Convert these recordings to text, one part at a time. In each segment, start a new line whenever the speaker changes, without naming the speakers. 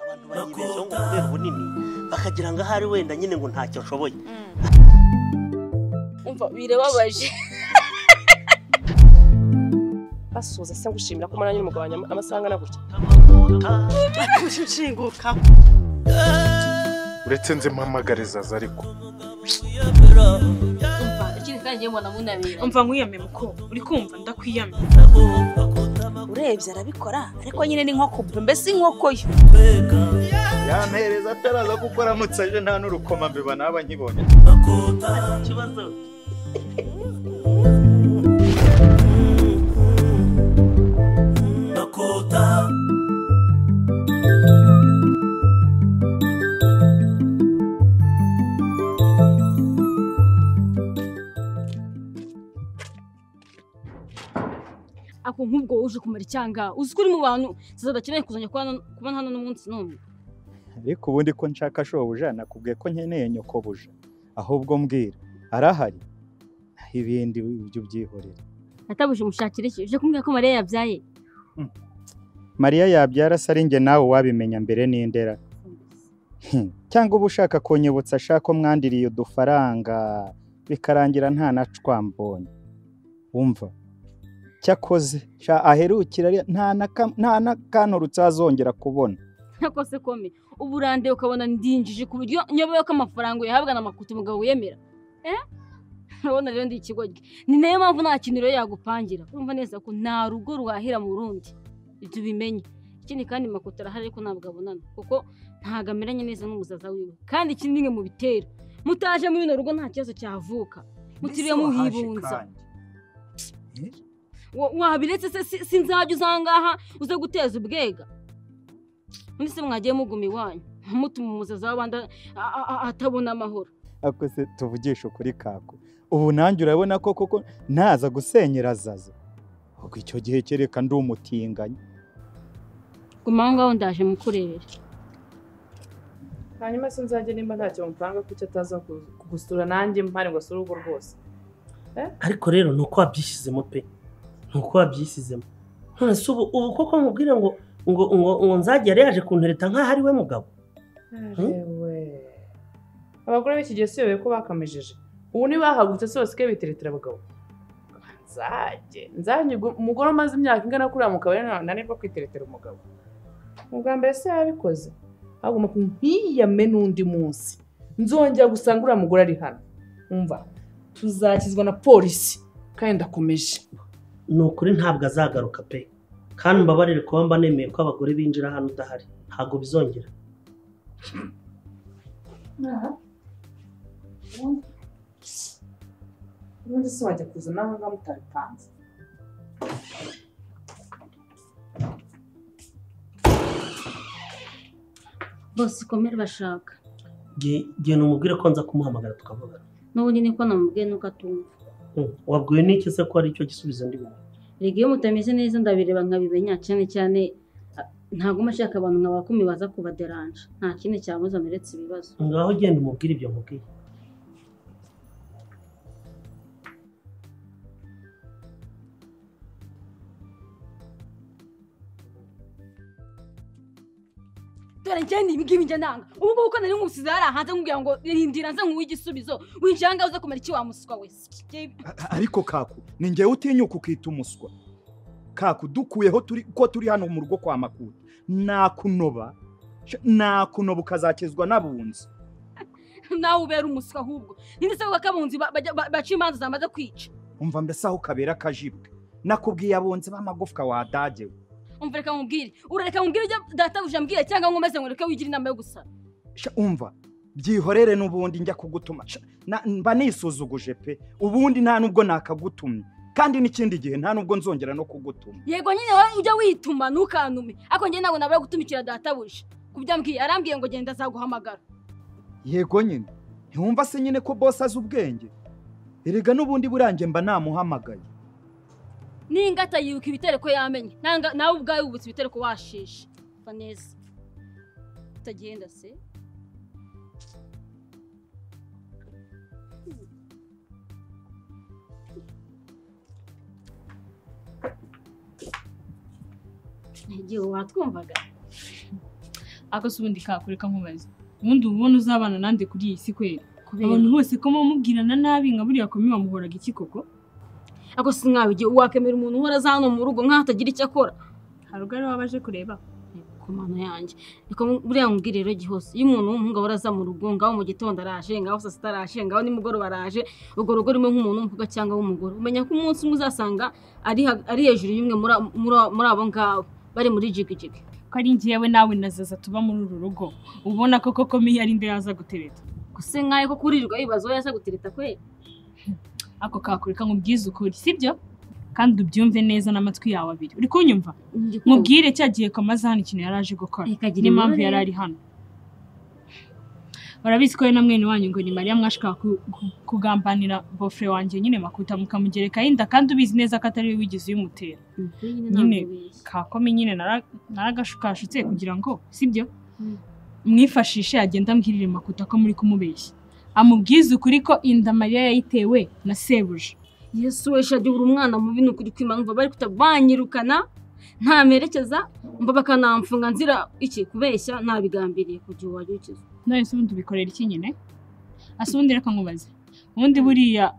abantu banyibezaho ngo kubera ubunini bakagira ngo ahari wenda nyine ngo ntacyo nshoboye
umva birababaje
basuhuza se ngushimira ko umunani umugabanya amasaha angana gutya
nshinguka
uretse nzi mpamagarizaza ariko
umva ikindi kandi ngiye mbona munabera
umva nkwiyame muko uri kumva ndakwiyame
urebye arabikora ariko nyine ni nko kubwe mbese inkoko yo
yampereza ataraza kuko aramutse aje nta n'urukoma mbiba naba nkibonye
ikibazo
ako nk'ubwo uje kumara icyanga uzi ko uri mu bantu zadakeneye kuzajya kuba hano- kuba hano n'umunsi n'umwe
ariko ubundi ko nshaka shobuja nakubwiye ko nkeneye nyokobuja ahubwo mbwira arahari ibindi ibyo byihorera
natabuje mushakire iki uje kumbwira ko mariya yabyaye
mariya yabyara se ari njye nawe wabimenya mbere n'indera Hmm, cyangwa uba ushaka kunyibutsa ashaka umwandiriye udufaranga bikarangira nta na cwambonye wumva cyakoze sha aherukira ari- nta na kam- nta n'akanturutse azongera kubona
ntakose kome ubu urandewe ukabona ndinjije ku buryo nyobewe ko amafaranga uyahabwa na makuti umugabo wiyemera Eh? urabona rero ndi ikigoryi ni nayo mpamvu nta kintu rero yagupangira urumva neza ko nta rugo rwahira mu rundi ibyo ubimenye ikindi kandi makuti arahari ariko ntabwo abonana kuko ntabwo ameranye neza n'umusaza wiwe kandi ikindi ni mwe mubitera mutaje muri bino rugo nta kibazo cyavuka mutiriwe muhibunza Wa- wabiretse se si- sinzajya uza ahangaha uze guteza ubwega undi se mwagiye muguma iwanyu mutuma umusaza w'abandi a- a- a- atabona amahoro
ako se tuvugisha ukuri kako ubu nanjye urabona ko koko ntaza gusenyera azaza ubwo icyo gihe kereka ndi umutinganyi
guma aho ngaho ndaje mukurere
hanyuma se nzajya nimba ntacyo mupanga ko icyo ataza ku- kugusura nanjye mpare ngo asure urugo rwose
ariko rero ni uko wabyishyizemo pe ni uko wabyishyizemo none se ubu ubu koko mubwire ngo ngo ngo ngo nzagere yaje kuntereta nk'aho ari we mugabo
yewe abagore b'iki gihe siyobewe ko bakamejeje ubu ntibahagutse se basigaye biteretera abagabo nzajye nzajye ugu- umugore umaze imyaka ingana kuriya mu kabari nta- ntananirwa kwiteretera umugabo ubwa mbere se yabikoze agomba ku ntiyame n'undi munsi nzongera gusanga uriya mugore ari hano umva tuzakizwa na polisi kandi ndakomeje
ni ukuri ntabwo azagaruka pe kandi mbabarire kuba mba nemeye ko abagore binjira hano udahari ntabwo bizongera
ubundi se wajya kuzana aho ngaho mutabipanze
bose ikomere bashaka
genda umubwire ko nza kumuhamagara tukavugana
n'ubundi niko namubwiye nuko atumva
Hmm, wabwiwe n'iki se ko ari cyo gisubizo ndi bubone
rega iyo mutameze neza ndabireba nkabimenya cyane cyane a- ntaguma ashaka abantu nka bakumi baza kubaderanje nta kindi cyabuza meretse ibibazo
ngaho genda umubwire ibyo mubwiye
dore njye ni ibingibi njye ndanga ubu ngubu ko nari nkusize hariya hanze nkubwira ngo rindira nze nkuwe igisubizo winjira ahangaha uze kumera iki wa muswa we
ariko kaku ni ngewe utinyuka ukita umuswa kaku dukuyeho turi ko turi hano mu rugo kwa makuru nakunoba sha- nakunoba ukazakizwa n'abunzi
nawe ubera umuswa ahubwo ninde se bakabunzi ba- bajya- ba- baca imanza zamaze kwica
umva mbese aho kabera akajibwe nakubwiye abunzi b'amagufwa wadagewe
umva reka nkubwire urareka nkubwire ibyo databuja ambwira cyangwa nkomeze ngo reka wigira inama yo gusara
Sha, umva byihorere n'ubundi njya kugutuma Sha, na- mba nisuzuguje pe ubundi nta n'ubwo nakagutumye kandi n'ikindi gihe nta n'ubwo nzongera no kugutuma
yego nyine wowe ujya wituma ntukantume ariko njye ntabwo nabura gutumikira databuja kubyo ambwiye arambwiye ngo genda azaguhamagara
yego nyine ntiwumva se nyine ko bose azi ubwenge erega n'ubundi burange mba namuhamagaye
n'ingata yibuka ibitereko yamenye Nanga- nawe ubwawe wibutse ibitereko washishe va neza utagenda se igihe watwumvaga
akose ubundi kakureka nkubaze ubundi uba ubona uzabana nande kuri iyi si kweri abantu
kubera
bose ko mumubwirana nabi nka buriya kumi wamuhoraga iki koko
ako sinkawe igihe wakemera umuntu uhora aza hano mu rugo nk'aho atagira icyo akora
hari ubwo ari wowe aje kureba
ku mano yanjye reka buriya mbwire rero gihose iyo umuntu w'umuhungu ahora aza mu rugo ngaho mu gitondo araje ngaho saa sita araje ngaho nimugoroba araje urwo rugo rumwe nk'umuntu w'umukobwa cyangwa w'umugore umenya ko umunsi umwe uzasanga ari ha- ari hejuru y'umwe muri a- muri a- muri abo ngabo bari muri jigijigi
ko ari njyewe nawe na zaza tuba muri uru rugo ubona koko ko mihi ari nde yaza gutereta
gusa nkayo ko kurirwa yibaza aho yaza gutereta kwe
ako kakureka nkubwize ukuri sibyo kandi ubyumve neza n'amatwi yawe abiri uri kunyumva mubwire cya gihe kamaze hano ikintu yari aje gukora
ikagira
n'impamvu yari ari hano barabizi ko we na mwene wanyu ngo ni mariya mwashaka ku- ku- kugambanira bofure wanjye nyine makuta mukamugerekaho inda kandi ubizi neza ko atari we wigeze uyimutera nyine. kakome nyine nara- naragashukashutse kugira ngo sibyo
Mm.
mwifashishe agenda ambwirire makuta ko muri kumubeshya amubwize ukuri ko inda mariya yayitewe na sebuja
yesu we shadi uri umwana mubi ni ukuri kwimanva bari kuta banyirukana ntamerekeza mba bakanamfunga nzira iki kubeshya nabigambiriye kugira uwo wajya ukiza
none se ubundi ubikorera iki nyine asa ubundi reka nkubaze ubundi buriya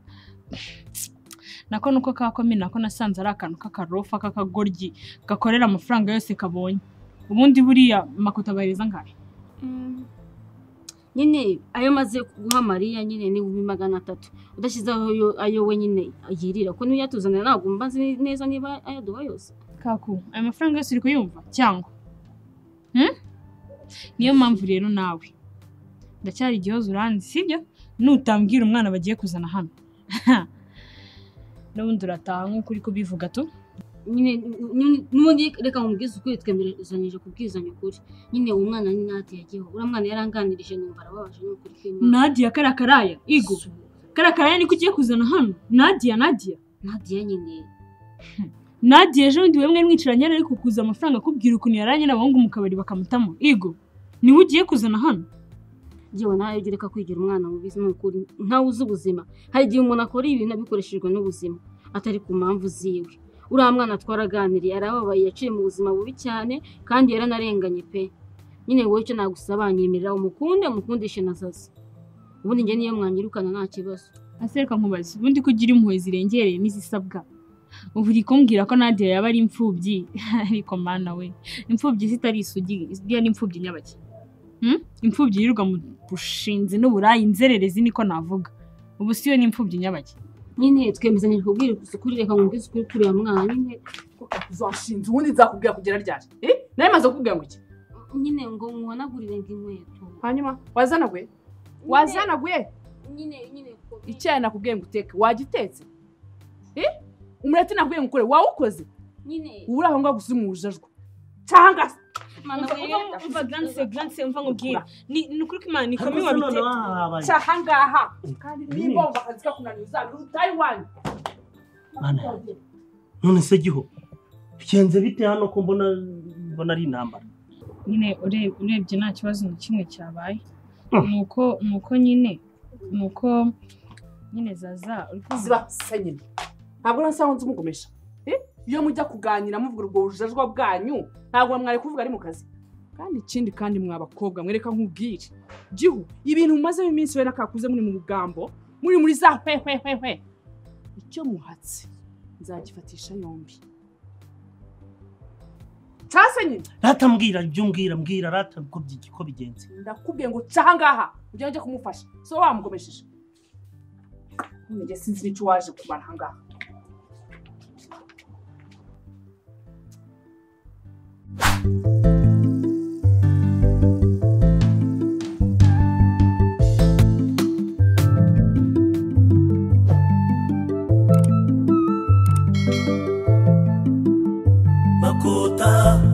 nako nuko kakome nako nasanze ari akantu k'akarofa k'akagoryi gakorera amafaranga yose kabonye ubundi buriya makuta abahereza angahe
nyine ayo maze guha mariya nyine ni ibihumbi magana atatu udashyizeho ayo- ayo we nyine yirira ko niyo yatuzanira ntabwo mba nzi neza niba ayaduha yose
kaku ayo mafaranga yose uri kuyumva cyangwa Hmm? niyo mpamvu rero nawe ndacyari igihozo uranzi sibyo nutambwira umwana bagiye kuzana hano n'ubundi urataha nk'uko uri kubivuga tu
nyine nyine- n'ubundi reka nkubwize ukuri twemeranyije kubwizanya ukuri nyine uwo mwana ni nati yagiyeho uriya mwana yaranganirije numva arababaje ni ukuri kw'imana
nadia karakaraya igo karakaraya niko ugiye kuzana hano nadia nadia
nadiya nyine
nadia ejo bundi wemwe mwicaranye yari ari kukuza amafaranga akubwira ukuntu yaranye n'abahungu mu kabari bakamutamo igo niwe ugiye kuzana hano
yewe nawe ujya ureka kwigira umwana mu bizi ni ukuri ntawe uzi ubuzima hari igihe umuntu akora ibintu abikoreshejwe n'ubuzima atari ku mpamvu ziwe uriya mwana twaraganiriye arababaye yaciye mu buzima bubi cyane kandi yaranarenganye pe nyine wowe icyo nagusaba nyemerera umukunde mukundishe na zaza ubundi njye niyo mwanyirukana nta kibazo
asereka nkubaze ubundi ko ugira impuhwe zirengereye n'izisabwa ubu uri kumbwira ko nadia yaba ari imfubyi ariko mana we imfubyi zitari isugi iriya ni imfubyi nyabake Hmm? imfubyi yirirwa mu bushinzi n'uburayi inzererezi niko navuga ubu si yo ni imfubyi nyabake
nyine twemezanyije kubwira ukuri reka nkubwize ukuri kuri uyu mwana nyine
uzashinze ubundi nzakubwira kugera ryaje eh nawe maze kukubwira ngo iki
nyine ngo nkuhanagurire nk'inkweto
hanyuma wazana gwe wazana gwe
nyine nyine ko-
icyayi nakubwiye ngo uteke wagitetse eh umureti nakubwiye ngo ukore wawukoze
nyine
ubu uri aho ngaho gusa uri mu bujajwa cyangwa se
mana we-
mva nkubwire ni ukuri ko imana
ariko se noneho hahabaye
aha ngaha kandi
Nyine.
nimbomba akazi kakunaniye uzaruta iwanyu
Mana yanjye. none se giho bigenze bite hano ko mbona mbona ari intambara
nyine ureb- urebye nta kibazo na kimwe cyabaye
Mm.
ni uko ni uko nyine ni uko nyine zaza uri kumva
ziba se nyine ntabwo nasa nzi umugomesha Eh? iyo mujya kuganira muvuga ubwo bujajwa bwanyu ntabwo mwari kuvuga ari mu kazi kandi ikindi kandi mwa bakobwa mwereka nk'ubwire gihu ibintu mumazemo iminsi wenda kakuze muri mu mugambo muri muri za hwehwehwehwe icyo muhatse nzagifatisha yombi cyase nyine
rata mbwira ibyo umbwira mbwira rata ko byigi- ko bigenze
ndakubwiye ngo uca ahangaha ujya ujya kumufasha so wamugomesheje njye sinzi n'icyo waje kumara ahangaha
makuta